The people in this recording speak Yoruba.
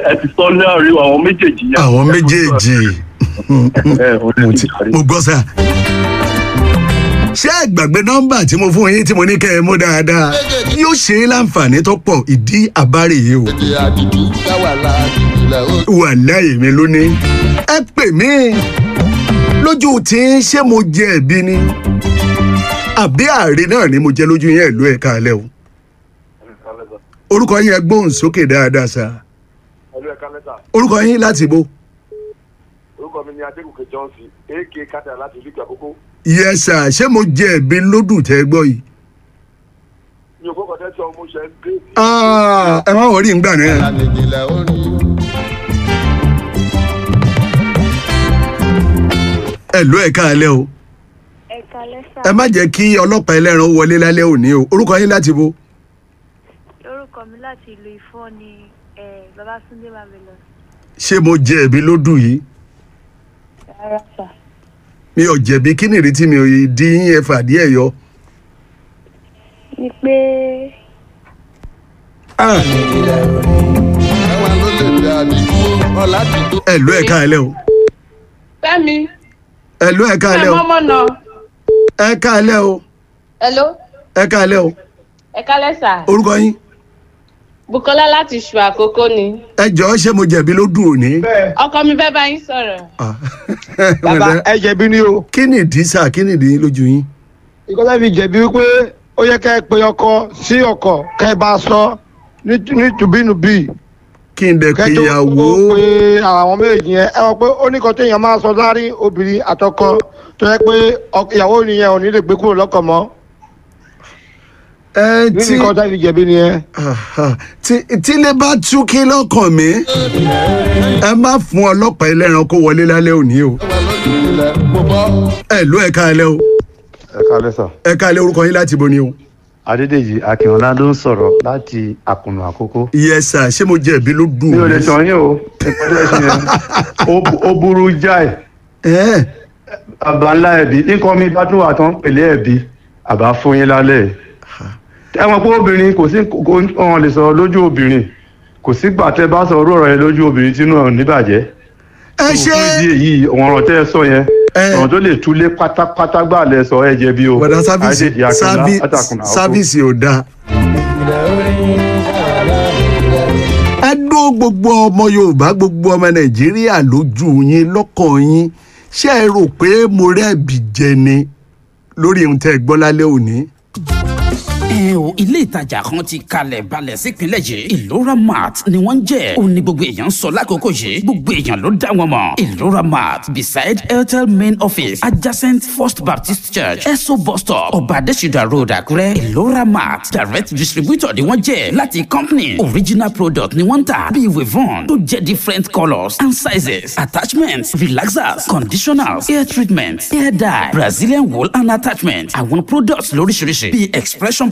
ẹ ti sọ láàrin àwọn méjèèjì yẹn. àwọn méjèèjì ẹ ò mo ní ti ìparí. mo gbọ́ sá. ṣé ẹ gbàgbé nọ́mbà tí mo fún yín tí mo ní kẹ́ ẹ mú dáadáa yóò ṣe é láǹfààní tó pọ̀ ìdí àbárè yìí o èdè àdìdú káwà láàdìdú lẹ ó. wà láyé mi lónìí. ẹ pè mí lójú tí ń ṣé mo jẹ ẹ̀bi ni àbí ààrẹ náà ni mo jẹ lójú yẹn ìlú ẹ̀ka alẹ́ o orúkọ yín ẹ gbóhùn sókè dáadáa sá ẹlú ẹ̀ka lẹ́tà orúkọ yín láti bo orúkọ mi ni adégòkè johnson ak kátà láti ìlú àkókò yẹ sá ṣé mo jẹ ẹ̀bi lódù tẹ́ gbọ́ yìí. mi ò kọ́kọ́ tẹ́ sọ mo ṣe ń gbé Ah, ẹ má wọrí ń gbà náà. àdìdú lẹ ó rí. ẹ ló ẹ̀ka alẹ́ o ẹ̀ka lẹ́sà ẹ má jẹ́ kí ọlọ́pàá ẹlẹ́ran wọlé lálẹ́ òní o orúkọ yín láti bo lórúkọ mi láti ìlú ifọ̀ ni eh, babatunde marvelous ṣé mo jẹ ẹ̀bi lódù yìí rárá sà mi ò jẹ̀bi kí nìrí tí mi ò yí dín yín ẹ fàdí ẹ̀ yọ. ni pé Ah, káwà ló lè dé àdìdú ọ̀là dìdú. ẹ ló ẹ̀ka alẹ́ o Fẹ́mi, ẹ ló ẹ̀ka alẹ́ ẹ o mọ́mọ́ náà. ẹ̀ka alẹ́ o Hello, ẹ̀ka alẹ́ o ẹ kálẹ̀ sà. orúkọ yín Bukola láti ṣù àkókò ni. ẹ jọ̀ọ́ ṣé mo jẹ̀bi lódù òní. Ọkọ mi fẹ́ bá yín sọ̀rọ̀. Ah, bàbá ẹ jẹ̀bi ni o kí ni ìdí sá kí ni ìdí lójú yín. ìkọ́lá fi jẹ̀bi wípé ó yẹ ká ẹ pe ọkọ sí ọkọ ká ẹ bá a sọ ní ní tùbínùbí kí n dẹ̀ pé kẹjọ ìyàwó pé àwọn méjì yẹn ẹ wọ pé ó ní kan téèyàn máa sọ láàrin obìnrin àtọkọ tó yẹ pé ọk- ìyàwó nìyẹn ò ní lè gbé kúrò lọ́kọ̀ mọ́ ẹ ní tí nǹkan tá fi jẹ̀bi nìyẹn. Aha. tí tílé bá tú kí lọ́kàn mi ẹ má fún ọlọ́pàá ẹlẹ́ran kó wọlé lálẹ́ òní o káwà ló dìdú lẹ mo bọ́. ẹ ló ẹ̀ka alẹ́ o ẹ kálẹ́ sà ẹ̀ka alẹ́ orúkọ yín láti bo ni o. adédèjì akínọlá ló ń sọ̀rọ̀ láti àkùnà àkókò. yẹ sà ṣé mo jẹ̀bi ló dùn mi ò lè tàn yín o ìpínlẹ̀ ṣe yẹn ó bu- ó burú jáì ẹ àbá ńlá ẹ̀bí nǹkan mi bá tún wà tán pèlè ẹ̀bí àbá fún yín lálẹ́ ẹ mọ̀ pé obìnrin kò sí kò wọn lè sọ̀rọ̀ lójú obìnrin kò sígbà tẹ́ bá sọ ọ̀rọ̀ yẹn lójú obìnrin tínú ẹ̀ ò ní bàjẹ́ ẹ ṣe fún ìdí èyí àwọn ọ̀rọ̀ tẹ́ ẹ sọ yẹn Ẹ. ọ̀rọ̀ tó lè túlé pátápátá gbà lẹ sọ ẹ jẹ̀bi o bọ̀dá sáfíìsì Adédèjì Akínọlá sáfí- látàkùnà àkókò. sáfíìsì ò dáa. ẹ dó gbogbo ọmọ yorùbá gbogbo ọmọ nàìjíríà lójú yín lọ́kàn yín ṣé ẹ rò pé mo rẹ́ẹ̀bì jẹ ni lórí ohun tẹ́ ẹ gbọ́ lálẹ́ òní. ẹ o ilé ìtajà kan ti kalẹ̀ balẹ̀ sípínlẹ̀ yìí ìlora mart ni wọ́n ń jẹ́ òun ni gbogbo èèyàn ń sọ lákòókò yìí gbogbo èèyàn ló dá wọn mọ̀ ìlora mart beside airtel main office adjacent first baptist church eso bus stop ọba adésìdá road àkúrẹ́ ìlora mart direct distributor ni wọ́n jẹ́ láti company original product ni wọ́n ń tà bíi wavon tó jẹ́ different colours and sizes attachments relaxers conditioners hair treatment hair dye brazilian wool and attachment àwọn products lóríṣiríṣi bíi expression